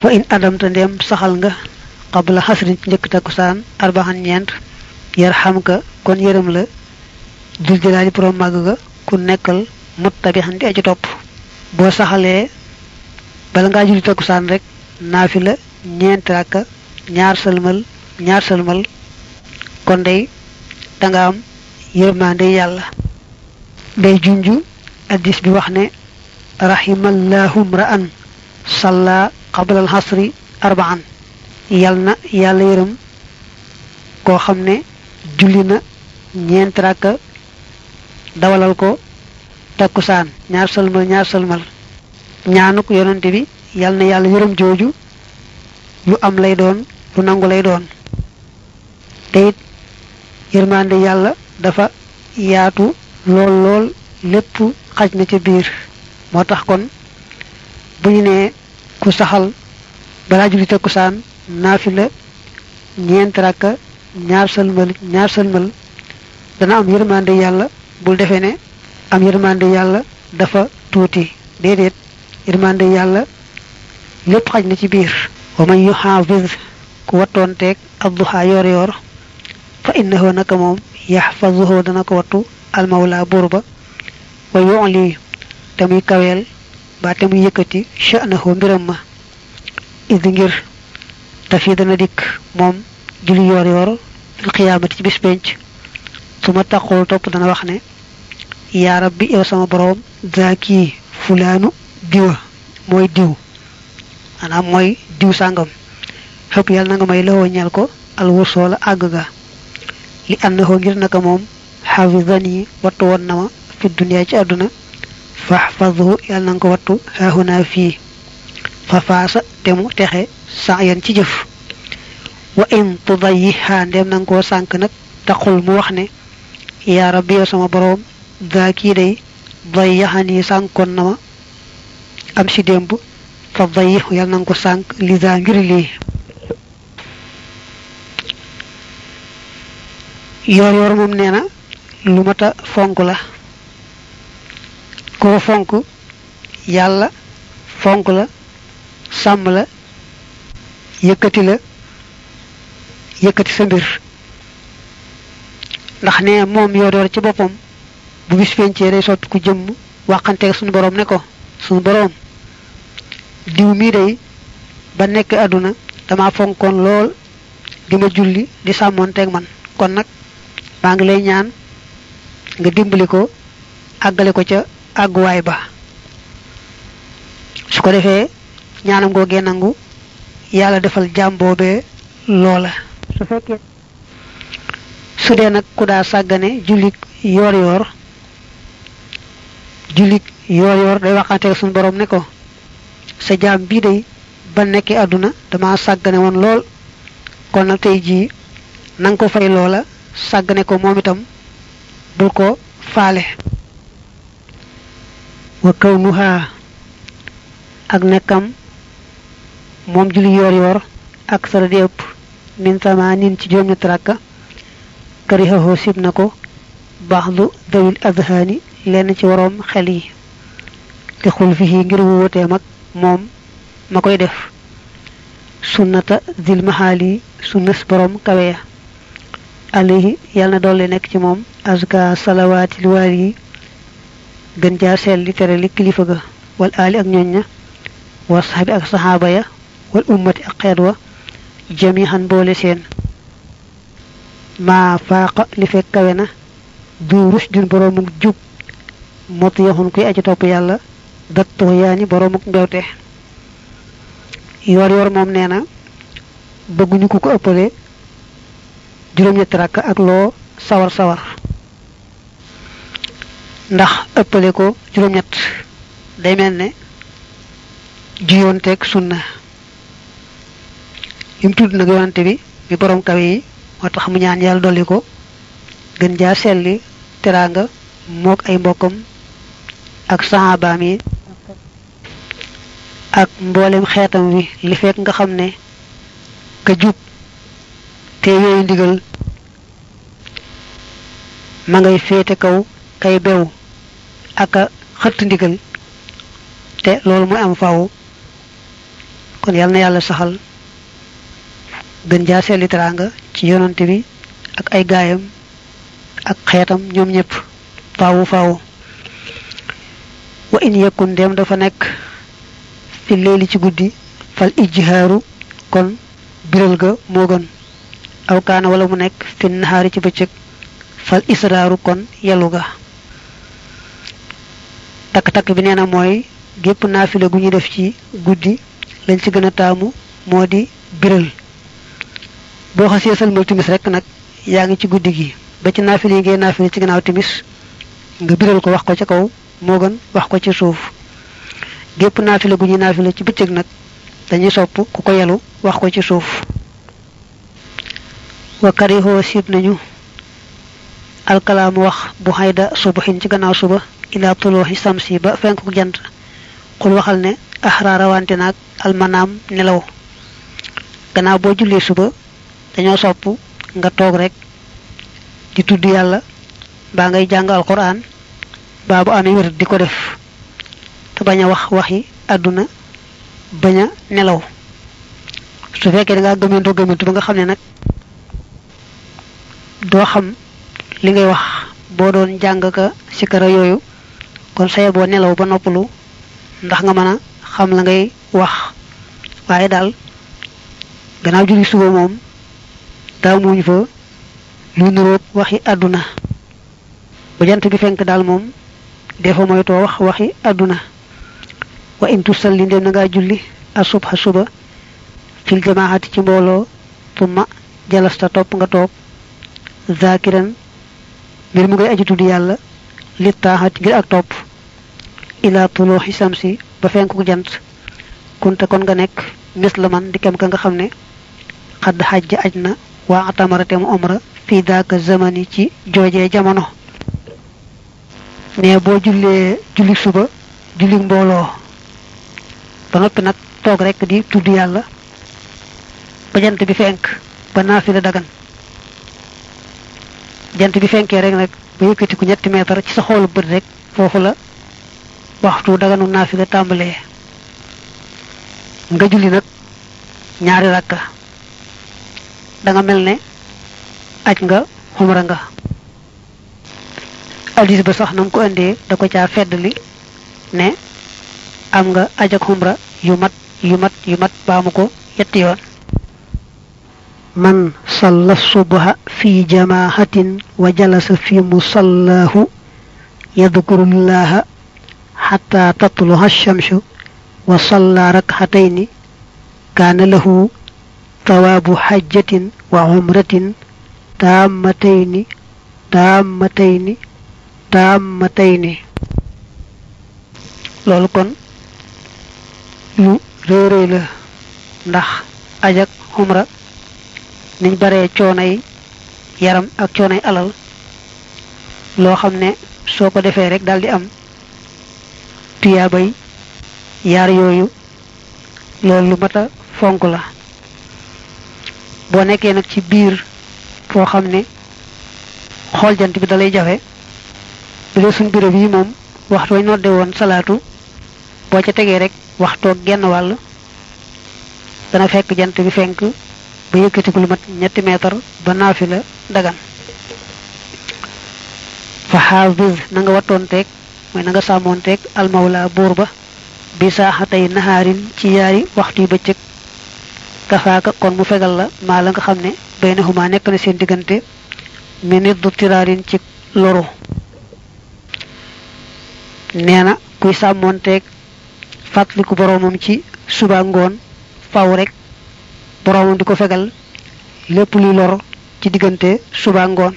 wa in adamta ndem saxal nga qabla xasrin ci njëkk takkusaan arbaxan ñeent yar xam ka kon yërëm la dul jëlaali borom màgg ga ku nekkal muttabixan di aji topp boo saxalee bala ngaa julli takkusaan rek naafi la ñeent ràkka ñaar sëlmal ñaar sëlmal kon day danga am yërmande yàlla day junju addis bi wax ne rahimallahu mra'an salla qabla al hasri arba'an yal na yàlla yërëm koo xam ne julli na ñeent ràkka dawalal ko takkusaan ñaar sëlmal ñaar sëlmal ñaanuk yonante bi yal na yàlla yërëm jooju lu am lay doon lu nangu lay doon te it yërmande yàlla dafa yaatu lool lool lépp xaj na ca biir moo tax kon bu ñu nee ku saxal balaa julli takkusaan naafila ñeent rakka ñaar sëlmal ñaar sëlmal dana am yërmande yàlla bul defee ne am yërmande yàlla dafa tuuti déedéet yërmande yàlla lépp xaj na ci biir wa man yuxaafis ku wattoonteeg adduha yoor yoor fa innahu naka moom yaxfazuhu dana ko wattu almawla buur ba wa yu'li te muy kaweel ba te muy yëkkati sha'nahu mbiram ma idi ngir te fii dana dikk moom julli yoor yoor fil xiyaamati ci bis penc su ma taqul topp dana wax ne yaa rabbi yow sama boroom zaaki fulaanu diwa mooy diw maanaam mooy diw sàngam xëpp yàlla na nga may lawoo ñeel ko alwursoo la àgg ga li àndahoo ngir naka moom xafidani wattu woon na ma fi duniyaa ci àdduna faxfadhu yàlla na nga ko wattu haahunaa fii fa faasa te mu texe sa yan ci jëf wa in tudayiha ndem na nga koo sànk nag taxul mu wax ne yaa rabbi yow sama boroom daa kii day dayaxani sànkoon na ma am si démb fa dayix yàlla na nga ko sànk lisa ngir lii yoor yoor moom nee na lu mat a fonk la koo fonk yàlla fonk la sàmm la yëkkati la yëkkati sa mbir ndax ne moom yoor yoor ci boppam bu bis pencee day soppi ku jëmm waxanteeg suñu boroom ne ko suñu boroom diw mii day ba nekk àdduna dama fonkoon lool di ma julli di sàmmoonteeg man kon nag maa ngi lay ñaan nga dimbali ko àggale ko ca àgguwaay ba su ko defee ñaanam googee nangu yàlla defal jaam boobee loola su fekkee su dee nag ku daa sàggane jullik yoor yoor jullik yoor yoor day waxanteeg suñu borom ne ko sa jaam bii day ba nekkee àdduna dama sàggane woon lool kon nag tey jii nanga ko fay loola sàggane ko moom itam bul ko faale wa kawnuha ak nekkam moom julli yoor yoor ak sara di ëpp min sama nin ci juróom ñetti rakka karihahu sib na ko baxdu dawil adhaani lenn ci waroom xel yi te xul fi ngir wuuteem ak moom ma koy def sunnata zil mahaali sunnas borom kaweya alayhi yàlla na doole nekk ci moom azka salawaatil waar yi gën jaa seel li tere li kilifa ga wal aali ak ñoñ ña wa saxaabi ak saxaaba ya wal ummati ak xeet wa jamihan boole seen maa faaqa li fekk kawe na du rushdin boroomuk jub mot yaxun kuy aji topp yàlla dat tuxyaani boroomuk mbewte yoor yoor moom nee na bëgguñu ku ko ëppale juróom-ñetti rakk ak loo sawar sawar ndax ëppale ko juróom-ñett day mel ne juyoonteeg sunna li mu tudd nag yonante bi mi borom kawe yi moo tax mu ñaan yàlla dolli ko gën jaa selli teraanga mook ay mbokkam ak sahabaam yi ak mboolem xeetam wi li fekk nga xam ne ka jub te yooyu ndigal ma ngay féete kaw kay bew ak a xëtt ndigal te loolu mooy am faw kon yal na yàlla saxal gën jaa seeli teraanga ci yonante bi ak ay gaayam ak xeetam ñoom ñëpp faawu faawu wa in yakun ndem dafa nekk fi leeli ci guddi fal ijhaaru kon biral ga moo gën aw kaana wala mu nekk fi nahaari ci bëccëg fal israaru kon yelu ga takk-takk bi nee na mooy gépp naafila gu ñu def ci guddi lañ ci gën a taamu moo di biral boo xasee salmal timis rek nag yaa ngi ci guddi gi ba ci naafila yi ngay naafila ci gannaaw timis nga biral ko wax ko ci kaw moo gën wax ko ci suuf gépp naafila gu ñuy naafila ci bëccëg nag dañuy sopp ku ko yelu wax ko ci suuf wa karihoo siib nañu alkalaamu wax bu xayda subaxin ci gannaaw suba ila tulooxi samsi ba fenk ko jant xul waxal ne axraara wante naag almanaam nelaw gannaaw boo jullee suba dañoo sopp nga toog rek di tudd yàlla baa ngay jàng alquran baa bu amee wér di ko def te bañ a wax waxi àdduna bañ a nelaw su fekkee da ngaa gëmentoo gëmentu ba nga xam ne nag doo xam li ngay wax boo doon jàng ka sikara yooyu kon saye boo nelaw ba noppalu ndax nga mën a xam la ngay wax waaye daal gannaaw julli suba moom daa muñ fa lu niroog waxi àdduna ba jant bi fenk daal moom defa moytoo wax waxi àdduna wa in tusalli ndem na ngaa julli asubha suba fil jamaati ci mbooloo tumma jalasta topp nga toog zakiran mbir mu ngay aji tudd yàlla li taaxat ngir ak topp ila tulooxi samsi ba fenku jant kunte kon nga nekk mis la man di kem ka nga xam ne xadd xajja aj na waa atamarate mu omra fii daaka zamani ci joojee jamono ne boo jullee julli suba julli mbooloo ba noppi nag toog rek di tudd yàlla ba jant bi fenk ba naafila dagan jant bi fenkee rek nag ba yëkkati ku ñetti meetar ci sa xoolu bët rek foofu la waxtu daganu naafila tàmbalee nga julli nag ñaari rakka da nga mel ne aj nga xumra nga addis ba sax nam ko indee da ko caa feddli ne am nga aj ak xumra yu mat yu mat yu mat baamu ko yetti yoon man salla subha fi jamaahatin wa jalasa fi musallahu yadkurullaha xataa tatluha shamsu wa salla rakxatayni kaana lahu tawaabu xajjatin wa umratin taammatayni taammatayni taammatayni loolu kon lu réeréy la ndax ajak umra niñ baree coonay yaram ak coonay alal loo xam ne soo ko defee rek daldi am tuyaabay yaar yooyu loolu lu mat a fonk la boo nekkee nag ci biir foo xam ne xool jant bi dalay jafe bu dee suñ bureau yi moom waxtu wañ nodde woon salaatu boo ca tegee rek waxtoog genn wàll dana fekk jant bi fenk ba yëkkatiku lu mat ñetti meetar ba naafi la dagan fa xaafis na nga wattoonteeg mooy na nga sàmmoonteeg almawla buur ba bi saaxatay naxaarin ci yaari waxtu yu bëccëg kafaaka kon mu fegal la maa la nga xam ne bay na xumaa nekk na seen diggante mi nit du tiraarin ci loru nee na kuy sàmmoonteeg fàttaliku boroomam ci suba ngoon faw rek boroomam di ko fegal lépp luy lor ci diggante suba ngoon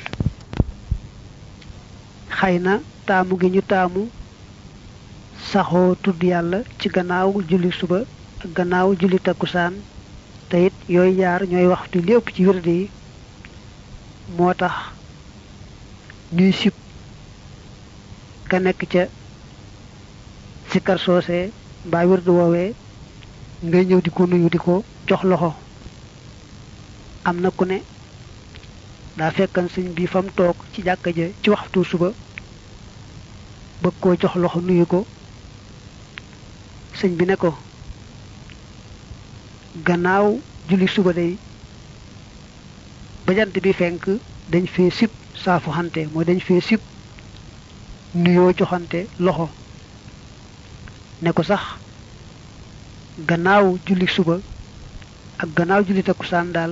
xëy na taamu gi ñu taamu saxoo tudd yàlla ci gannaaw julli suba ak gannaaw julli takkusaan te it yooyu yaar ñooy waxtu li ëpp ci wérde yi moo tax ñuy sib ka nekk ca sikkar soose mbaa wérde woowee ngay ñëw di ko nuyu di ko jox loxo am na ku ne daa fekkan sëñ bi fam toog ci jàkka ja ci waxtu suba bëgg koo jox loxo nuyu ko sëñ bi ne ko gannaaw julli suba day ba jant bi fenk dañ fee sib saafu xante mooy dañ fee sib nuyoo joxante loxo ne ko sax gannaaw julli suba ak gannaaw julli takkusaan daal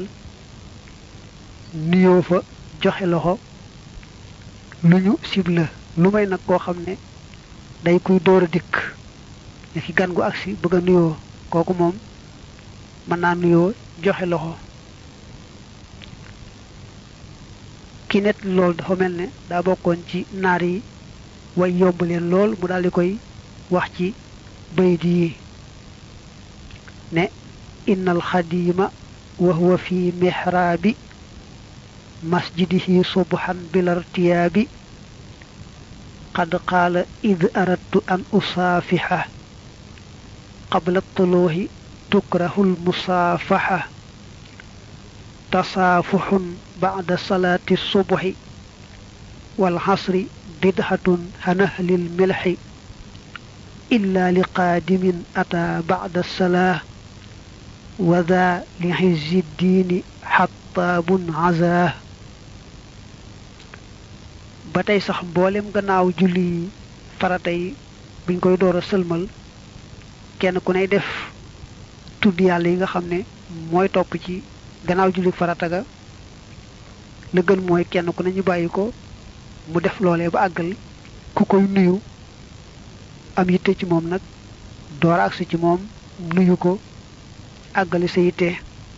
nuyoo fa joxe loxo lu ñu sib la lu may nag koo xam ne day kuy door a dikk ne ki gan gu agsi bëgg a nuyoo kooku moom mën naa nuyoo joxe loxo ki net loolu dafa mel ne daa bokkoon ci naar yi way yomb leen lool mu daal di koy wax ci bayit yi ne inna alxadima wa huwa fi mihraabi masjidihi subhan bilartiyaabi qad qaala id aradtu an usaafixa qabla tuluuhi tukrahu lmusaafaxa tasaafuxun bacda salaati subhi walxasri bidhatun hanahlil milxi illa liqaadimin ataa bacda salaa wa daa li xizzi ddiini xattaabun azaa ba tey sax mboolem gannaaw julli farata yi buñ koy door a sëlmal kenn ku ney def tudd yàlla yi nga xam ne mooy topp ci gannaaw julli farata ga la gën mooy kenn ku ne ñu bàyyi ko mu def loolee ba àggal ku koy nuyu am yitte ci moom nag door agsi ci moom nuyu ko àggali sa yitte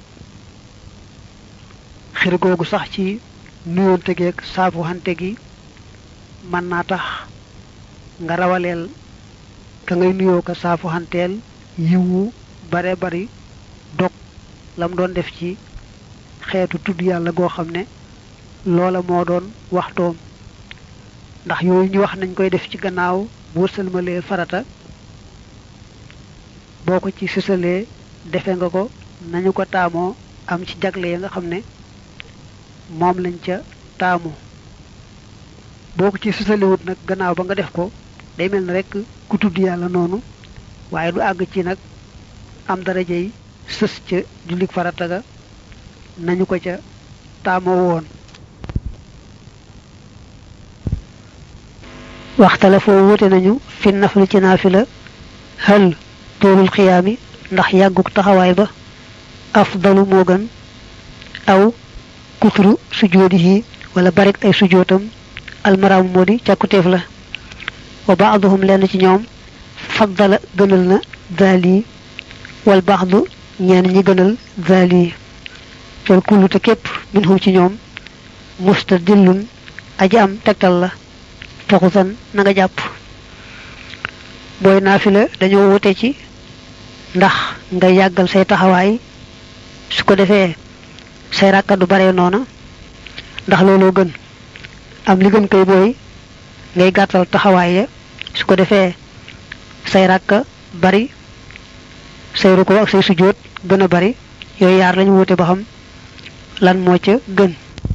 xir googu sax ci nuyoonte geeg saafu xante gi mën naa tax nga rawaleel ka ngay nuyoo ko saafu xanteel yiwu bare bari dog lam doon def ci xeetu tudd yàlla goo xam ne loola moo doon waxtoom ndax yooyu ñu wax nañ koy def ci gannaaw boo sëlmalee farata boo ko ci sësalee defe nga ko nañu ko taamoo am ci jagle ya nga xam ne moom lañ ca taamu boo ko ci sësalewut nag gannaaw ba nga def ko day mel ni rek ku tudd yàlla noonu waaye du àgg ci nag am daraja yi sës ca jullik farata ga nañu ko ca taamoo woon waxtala foo wute nañu fi nafli ci naafila hal toolul xiyaami ndax yàgguk taxawaay ba afdalu moo gën aw kutru sujoodihi wala barik ay sujootam almaraamu moo di càkkutéef la wa baaduhum lenn ci ñoom faddala gënal na zaali wal baadu ñenn ñi gënal zaali wal kullu te képp minhum ci ñoom mustadillun aji am tegtal la faxusan na nga jàpp booy naafila dañoo wute ci ndax nga yàggal say taxawaay su ko defee say ràkka du bare noona ndax looloo gën am li gën koy booy ngay gàttal taxawaay ya su ko defee say ràkka bari say ruko ak say sujjóot gën a bari yooyu yaar lañu wute ba xam lan moo ca gën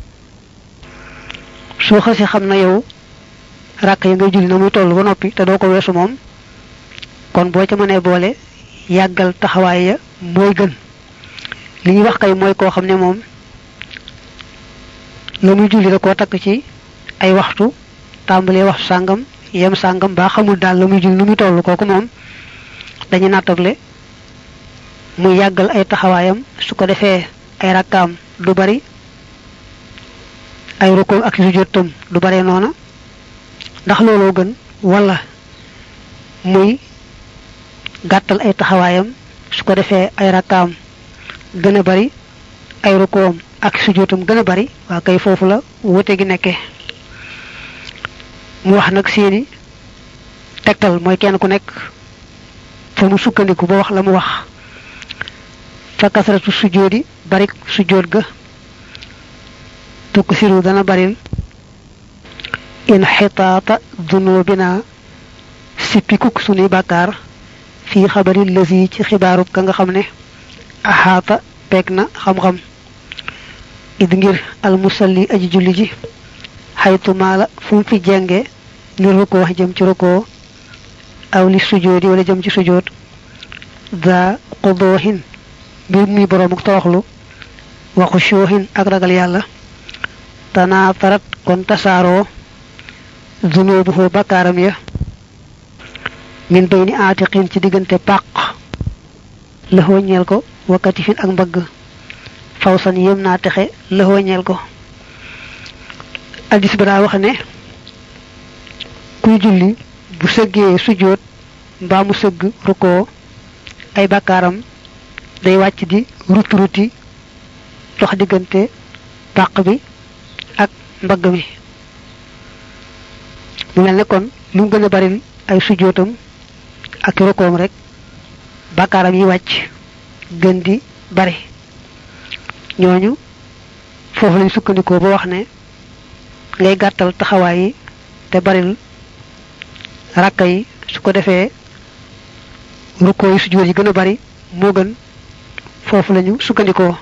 soo xasee xam na yow ràkk yi ngay julli na muy toll ba noppi te doo ko weesu moom kon boo ca mënee boole yàggal taxawaay ya mooy gën li ñuy wax kay mooy koo xam ne moom la muy julli da koo takk ci ay waxtu tàmbalee waxtu sàngam yem sàngam baa xamul daal la muy julli nu muy toll kooku moom dañu nattable muy yàggal ay taxawaayam su ko defee ay rakkaam du bari ay rukkoom ak sujjóotam du bare noona ndax looloo gën wala muy gàttal ay taxawaayam su ko defee ay rakkaam gën a bari ay rukkoom ak sujjóotam gën a bari waa kay foofu la wute gi nekkee mu wax nag seeni tegtal mooy kenn ku nekk fa mu sukkandiku ba wax la mu wax fa kasratu sujjóodi barik sujjóot ga tukk siru dana baril inxitaata dunubina sippikuk sunuy bàkkaar fii xabari lësi ci xibaaru ka nga xam ne axaata peeg na xam-xam id ngir almusalli aji julli ji xaytu maala fu mu fi jenge li rukkoo jëm ci rukkoo aw li sujoodi wala jëm ci sujood daa qudoohin mbir muy boroom ak toroxlu waxu shoohin ak ragal yàlla tanaa tarat kon tasaaroo zunubuhu bakkaaram ya min bayni aatiqin ci diggante pàq lëxoo ñeel ko wakkati fin ak mbagg fawsan yëm naa texe lëxoo ñeel ko addis ba daa wax ne kuy julli bu sëggee sujjóot mbaa mu sëgg rukkoo ay bakkaaram day wàcc di ruti ruti dox diggante pàq bi ak mbagg mi mu mel ne kon lu mu gën a baril ay sujjóotam ak rukkoom rek bakkaaram yi wàcc gën di bari ñooñu foofu lañ sukkandikoo ba wax ne ngay gàttal taxawaay yi te baril rakka yi su ko defee rukkoo yi sujjóot yi gën a bari moo gën foofu lañu sukkandikoo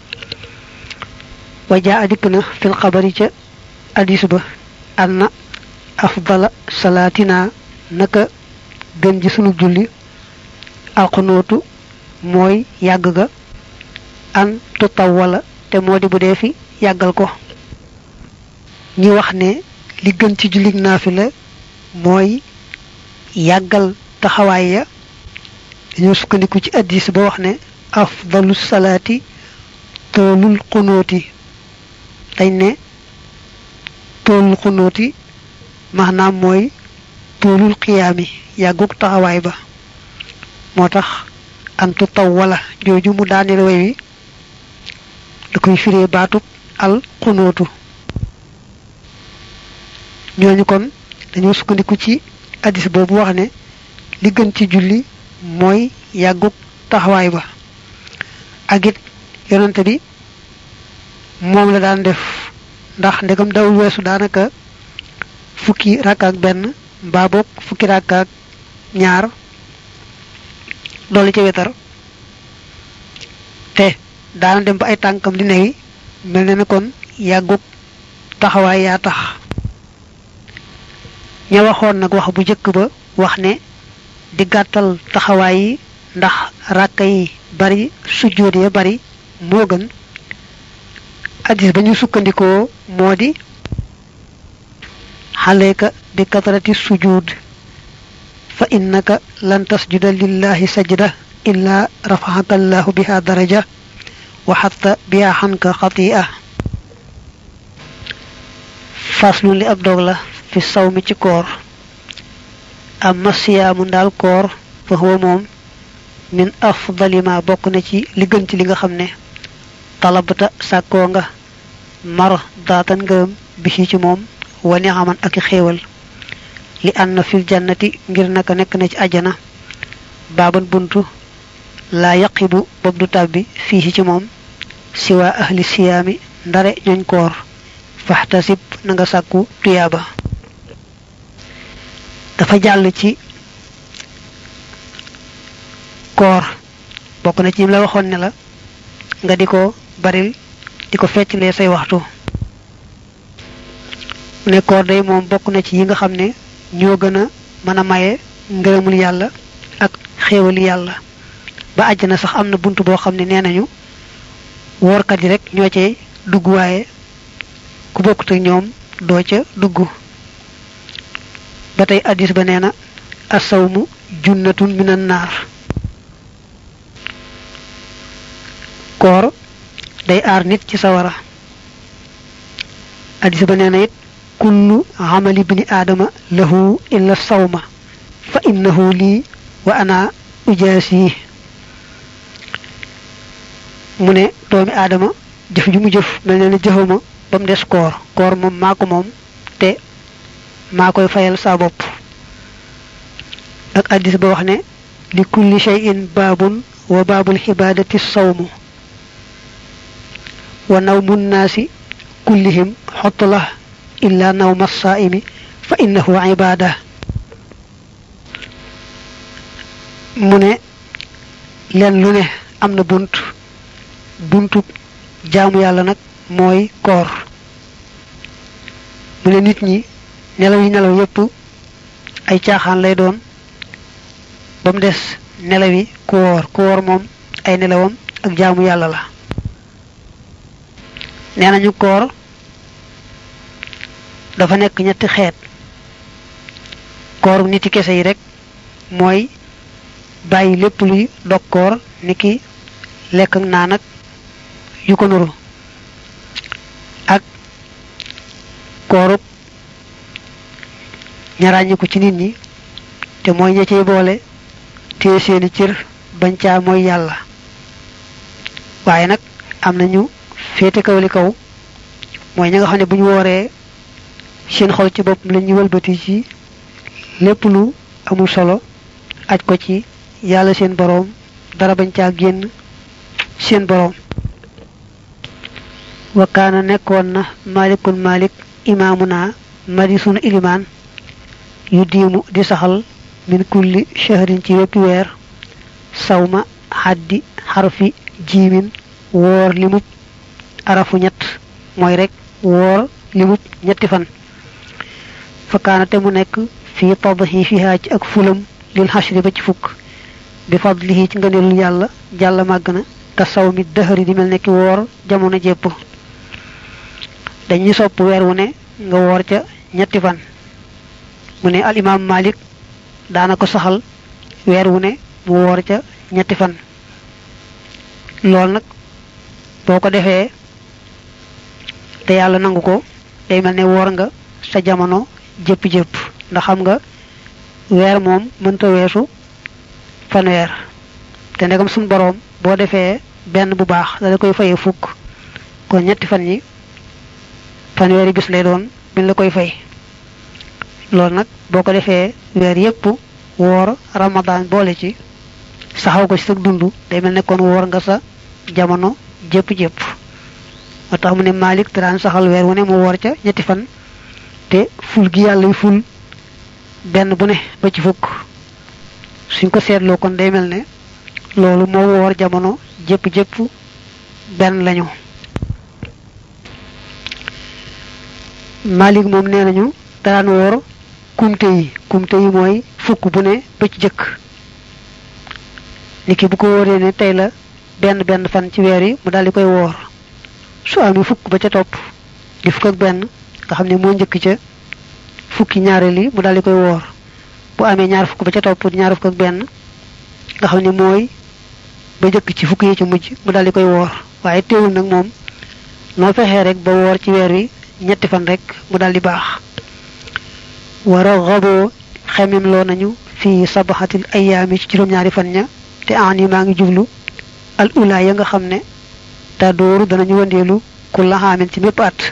wajaa adikk na fil xabari ca addis ba anna afdala salaatina naka gën ji sunu julli alxunootu mooy yàgg ga an tutaw wala te moo di bu dee fi yàggal ko ñi wax ne li gën ci jullig naafila mooy yàggal taxawaay ya dañoo sukkandiku ci addis ba wax ne afdalu salaati toolul xunooti dañ ne toolul xunooti maanaam mooy toolul xiyaami yàggug taxawaay ba moo tax antu taw wala jooju mu daaneel way wi da koy firee baatub al xunóotu ñooñu kon dañoo sukkandiku ci addis boobu wax ne li gën ci julli mooy yàggug taxawaay ba ak it yonante bi moom la daan def ndax ndegam dawul weesu daanaka fukki rakk ak benn mbaa boog fukki rakk ak ñaar dolli ca wetar te daana dem ba ay tànkam di newi mel ne na kon yàggug taxawaay yaa tax ña waxoon nag wax bu jëkk ba wax ne di gàttal taxawaay yi ndax ràkka yi bari sujjóot ya bari moo gën addis ba ñu sukkandikoo moo di xaleeka bi katarati sujud fa innaka lan tasjuda lillahi sajda illa rafaxaka allahu biha daraja wa xatta biha xanka xatia faslu li ab dog la fi saw mi ci koor amma siyaamu ndaal koor fa huwa moom min afdali ma bokk na ci li gën ci li nga xam ne talabta sàkkoo nga mar daatan ngërëm bi ci moom wani xaman ak xéewal li ànd fil jannati ngir naka nekk na ci àjjana baaban buntu laa yaqibu bob du tàbbi fii ci moom siwa ahli siyaami ndare ñooñ koor faxtasib na nga sàkku tuyaaba dafa jàll ci koor bokk na ci la waxoon ne la nga di ko baril di ko fecclee say waxtu mu ne koor day moom bokk na ci yi nga xam ne ñoo gën a mën a maye ngërëmul yàlla ak xéewali yàlla ba àjjana sax am na bunt boo xam ne nee nañu woorkat yi rek ñoo cay dugg waaye ku bokkut ak ñoom doo ca dugg ba tey addis ba nee na asawmu junnatun minan naar koor day aar nit ci sawara addis ba nee na it kullu amali bini aadama lahu illa sawma fa innahu lii wa ana ujaasi mu ne doomi aadama jëf ju mu jëf mel ne na jëfuma ba mu des koor koor moom maa ko moom te maa koy fayal saa bopp ak addis ba wax ne li kulli shay'in baabun wa baabul xibaadati sawmu wa nawmu nnaasi kullihim xotla illa nawma saaimi fa innahu ibaada mu ne leen lu ne am na bunt buntu jaamu yàlla nag mooy koor mu ne nit ñi nelaw yi nelaw yépp ay caaxaan lay doon ba mu des nelaw yi ku woor ku woor moom ay nelawam ak jaamu yàlla la nee nañu koor dafa nekk ñetti xeet kooru niti kese yi rek mooy bàyyi lépp luy dog koor niki lekk ak naan ak yu ko nuru ak koorub ñaraañiku ci nit ñi te mooy ña cey boole téye seeni cër bañ caa mooy yàlla waaye nag am nañu féete kaw li kaw mooy ña nga xam ne bu ñu wooree seen xol ci bopp la ñuy wëlbati ci lépp lu amul solo aj ko ci yàlla seen boroom dara bañ caa génn seen boroom wakkaana nekkoon na malikun malik imaamuna madi sunu ilimaan yu diimu di saxal min kulli shahrin ci wéppi weer sawma xaddi xarfi jiimin woor limub arafu ñett mooy rek woor limub ñetti fan fakkaana te mu nekk fii tadhifiha ci ak fulam lil xashri ba ci fukk bi fadlihi ci ngëneelul yàlla jàlla màgg na ka saw mi dëxëri di mel nekki woor jamono jépp dañuy sopp weer wu ne nga woor ca ñetti fan mu ne al imaam malik daana ko saxal weer wu ne mu woor ca ñetti fan loolu nag boo ko defee te yàlla nangu ko day mel ne woor nga sa jamono jëpp-jëpp ndax xam nga weer moom mënta weesu fanweer te ndegam suñ boroom boo defee benn bu baax da koy fayee fukk kon ñetti fan yi fanweeri bis lay doon biñ la koy fay loolu nag boo ko defee weer yépp woor ramadan boole ci saxaw ko ci sa dund day mel ne kon woor nga sa jamono jëpp-jëpp moo tax mu ne Malik te daan saxal weer wu ne mu woor ca ñetti fan te ful gi yàlla yu ful benn bu ne ba ci fukk suñ ko seetloo kon day mel ne loolu moo woor jamono jëpp-jëpp benn lañu Malik moom nee nañu daan woor kumte yi kumte yi mooy fukk bu ne ba ci jëkk niki bu ko wóoree ne tey la benn benn fan ci weer yi mu daal di koy woor su amee fukk ba ca topp di fukk ak benn nga xam ne moo njëkk ca fukki ñaareel yi mu daal di koy woor bu amee ñaar fukk ba ca topp di ñaar fukk ak benn nga xam ne mooy ba njëkk ci fukk yi ci mujj mu daal di koy woor waaye teewul nag moom noo fexee rek ba woor ci weer wi ñetti fan rek mu daal di baax wara xaboo xemem loo nañu fii sabaxatil ayaami ci juróom-ñaari fan ña te an yi maa ngi jublu al ula ya nga xam ne te dooru danañu wëndeelu ku laxaamin ci mépp at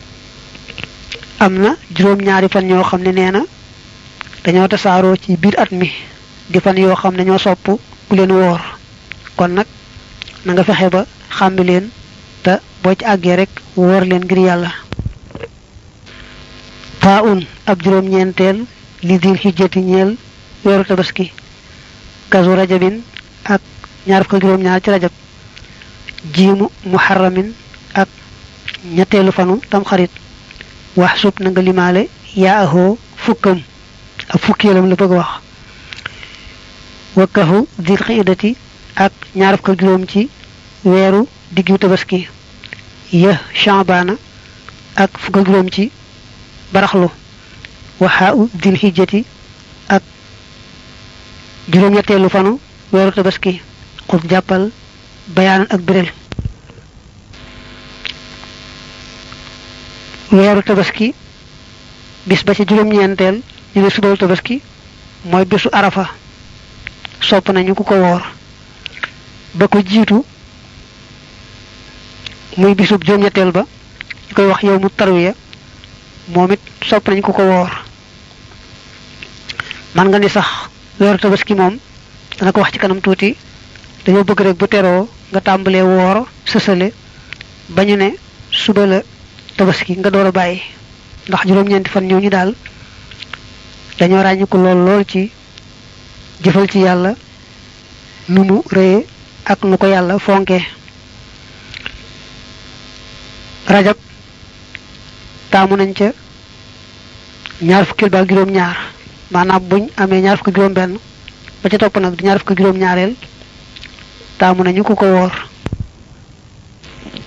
am na juróom-ñaari fan ñoo xam ne nee na dañoo tasaaroo ci biir at mi di fan yoo xam ne ñoo sopp ku leen woor kon nag na nga fexe ba xàmbi leen te boo ci àggee rek woor leen ngir yàlla faa un ab juróom-ñeenteel li dil xijjati ñeel weeru tabaski kasu rajabin ak ñaar fukk juróom-ñaar ci rajab jiimu muharramin ak ñetteelu fanu tam xarit wax sub na nga limaale yaa ahoo fukkam ak fukkeelam la bëgg wax wakkahu dil xiidati ak ñaar fukk juróom ci weeru diggu tabaski ya chambaana ak fukk juróom ci baraxlu waxaa u dil xijjati ak juróom-ñetteelu fanu weeru tabaski xut jàppal bayaanan ak biral weeru tabaski bis ba ci juróom-ñeenteel ñu ne subaru tabaski mooy bisu arafa sopp nañu ku ko woor ba ko jiitu muy bisub juróom-ñetteel ba ñu koy wax yow mu tarwiya moom it sopp nañu ku ko woor man nga ni sax weeru tabaski moom dana ko wax ci kanam tuuti dañoo bëgg rek bu teroo nga tàmbalee woor sësale ba ñu ne suba la tabaski nga door a bàyyi ndax juróom-ñeenti fan ñoo ñu daal dañoo ràññiku lool lool ci jëfal ci yàlla nu mu rëye ak nu ko yàlla fonke rajab taamu nañ ca ñaar fukkil ba juróom ñaar maanaam buñ amee ñaar fukki juróom benn ba ca topp nag di ñaar fukki juróom ñaareel taamu nañu ku ko woor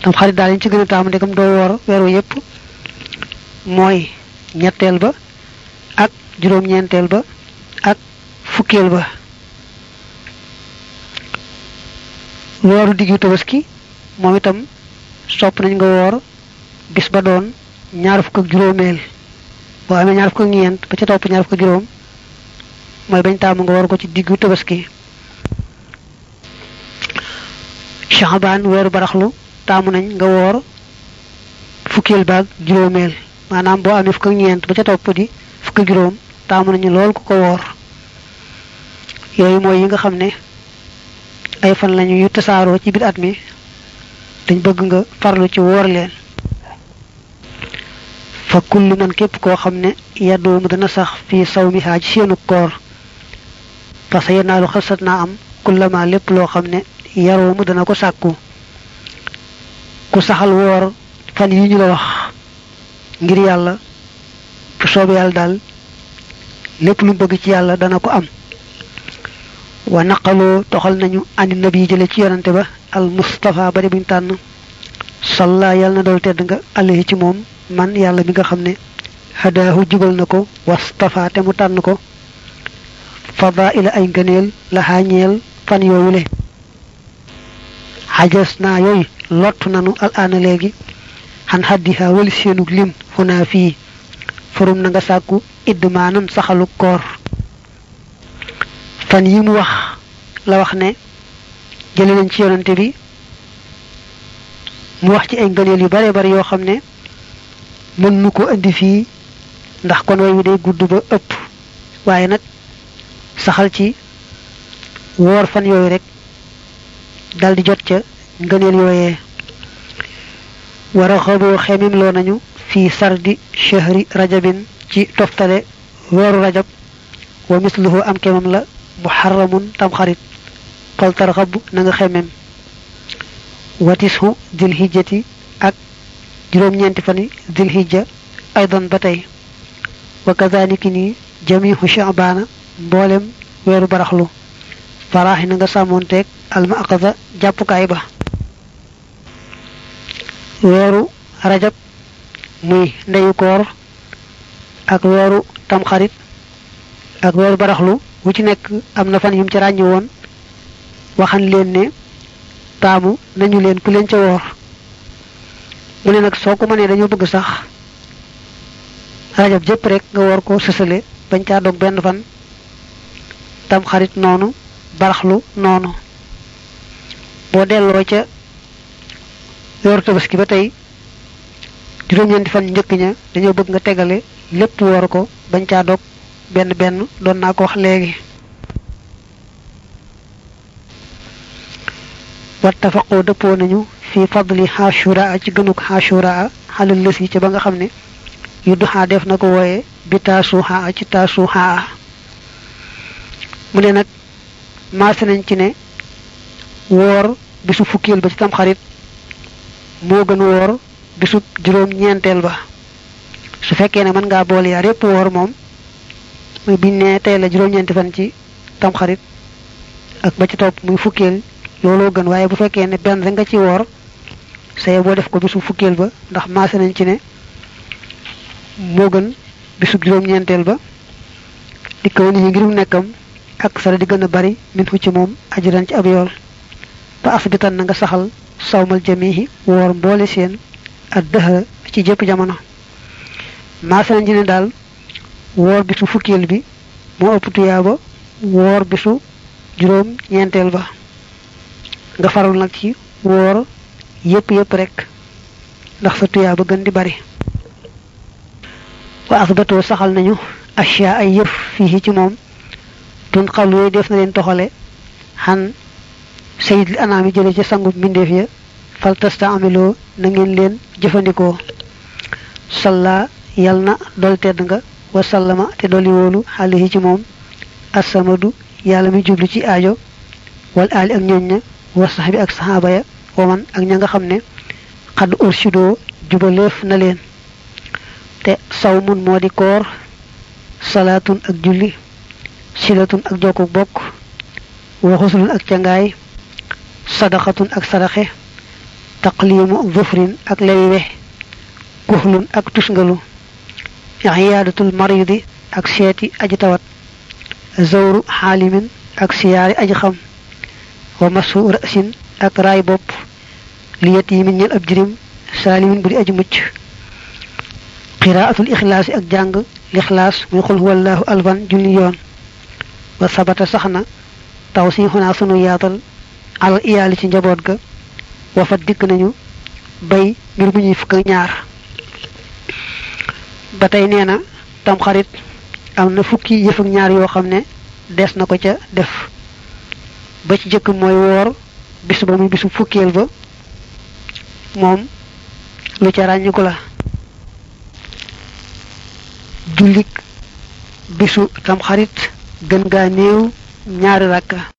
tam xarit daal ñu ci gën a taamu ndegam doo woor weeru yépp mooy ñetteel ba ak juróom-ñeenteel ba ak fukkeel ba wooru diggu tabaski moom itam sopp nañ nga woor bis ba doon ñaar fukk ak juróomeel boo amee ñaar fukk ak ñeent ba ca topp ñaar fukk ak juróom mooy bañ taamu nga woor ko ci diggu tabaski Shaabaan weeru baraxlu taamu nañ nga woor fukkeel baag juróomeel maanaam boo amee fukk ak ñeent ba ca topp di fukk ak juróom taamu nañu lool ku ko woor yooyu mooy yi nga xam ne ay fan lañu yu tasaaroo ci biir at mi dañ bëgg nga farlu ci woor leen fa kullu man képp koo xam ne yaddoomu dana sax fii saw mi xaaj seenu koor parce que yenaalu xasat naa am kullama lépp loo xam ne yaroomu dana ko sàkku ku saxal woor fan yi ñu la wax ngir yàlla bu soobee yàlla daal lépp lu bëgg ci yàlla dana ko am wa naqaloo toxal nañu ani nabi jële ci yonante ba al mustafa bari buñ tànn salla yàlla na dool tedd nga alayhi ci moom man yàlla mi nga xam ne hadaahu jubal na ko wastafa te mu tànn ko fadaila ay ngëneel la xaañeel fan yoowule xajas naa yooyu lott nanu al aana léegi xan xaddiha wali seenug lim xunaa fii forum na nga sàkku idd maanam saxalu koor fan yi mu wax la wax ne jële nañ ci yonante bi mu wax ci ay ngëneel yu bare bare yoo xam ne mën nu ko indi fii ndax kon way wi day gudd ba ëpp waaye nag saxal ci woor fan yooyu rek dal di jot ca ngëneel yooyee wara xaboo xemim loo nañu fii sardi chahri rajabin ci toftale weeru rajab wa misluhu am kemam la muharramun tamxarit xol tarxab na nga xemem watishu dil hijjati ak juróom-ñeenti fani dil hijja aydan ba tey wa kazaniki ni jamihu sha'bana mboolem weeru baraxlu faraaxi na nga sàmmoonteeg alma aqada jàppukaay ba weeru rajab muy ndeyu koor ak weeru tamxarit ak weeru baraxlu wu ci nekk am na fan yum ci ràññi woon waxan leen ne taamu nañu leen ku leen ca woor mu ne nag soo ko mënee dañoo bëgg sax rajab jëpp rek nga woor ko sësale bañ caa dog benn fan tamxarit noonu baraxlu noonu boo delloo ca weeru tabaski ba tey juróom-ñeenti fan njëkk ña dañoo bëgg nga tegale lépp woor ko bañ caa dog benn benn doon naa ko wax léegi wattafaqoo dëppoo nañu fi fadli xaashuraa ci gënuk xaashuraa xalal lës yi ca ba nga xam ne yu duxaa def na ko wooye bi taasuxaa ci taasuxaa mu ne nag maase nañ ci ne woor bisu fukkeel ba ci tamxarit moo gën woor bisu juróom ñeenteel ba su fekkee ne mën ngaa boole yaar yépp woor moom muy biñ ne tey la juróom-ñeenti fan ci tamxarit ak ba ci topp muy fukkeel looloo gën waaye bu fekkee ne benn rek nga ci woor saye boo def ko bisu fukkeel ba ndax maase nañ ci ne moo gën bisu juróom-ñeenteel ba di kaw nit ñi ngirum nekkam ak sara di gën a bari min fu ci moom ajuran ci ab yool ba asbitan na nga saxal sawmal jamihi woor mboole seen ak dëxëra ci jëpp jamono maase nañ ci ne daal woor bisu fukkeel bi moo ëpp tuyaaba woor bisu juróom ñeenteel ba nga faral nag ci woor yépp yépp rek ndax sa tuyaaba gën di bari wa asbatoo saxal nañu ashya ay yëf fii ci moom tun xal yooyu def na leen toxale xan sayidil anaami jële ci sangub mbindeef ya fal tasta amiloo na ngeen leen jëfandikoo salla yal na dol tedd nga wa sallama te doli wóolu xaalihi ci moom assamadu yàlla mi jublu ci aajo wal aali ak ñooñ ña wa sax bi ak saxaaba ya waman ak ña nga xam ne xadd ursidoo jubaleef na leen te sawmun moo di koor salaatun ak julli silatun ak jokku bokk wa xusulun ak cangaay sadaqatun ak sadaxe taqlimu zufrin ak lewi we kuxlun ak tusngalu iyaadatul maridi ak seeti aji tawat zawru xaalimin ak siyaari aji xam wa masu rasin ak raay bopp li yatimin ñel ab jirim saalimin bu di aji mucc qiraatul ixlaasi ak jàng lixlaas muy xul huwallahu alban junni yoon wa sabata sax na taw si xunaa sunu yaatal alal iyaali ci njaboot ga wa fa dikk nañu bay mbir mu ñuy fukk ak ñaar ba tey nee na tam xarit am na fukki yëf ak ñaar yoo xam ne des na ko ca def ba ci jëkk mooy woor bis ba muy bisu fukkeel ba moom lu ca ràññiku la jullik bisu tam xarit gën gaa néew ñaari rakka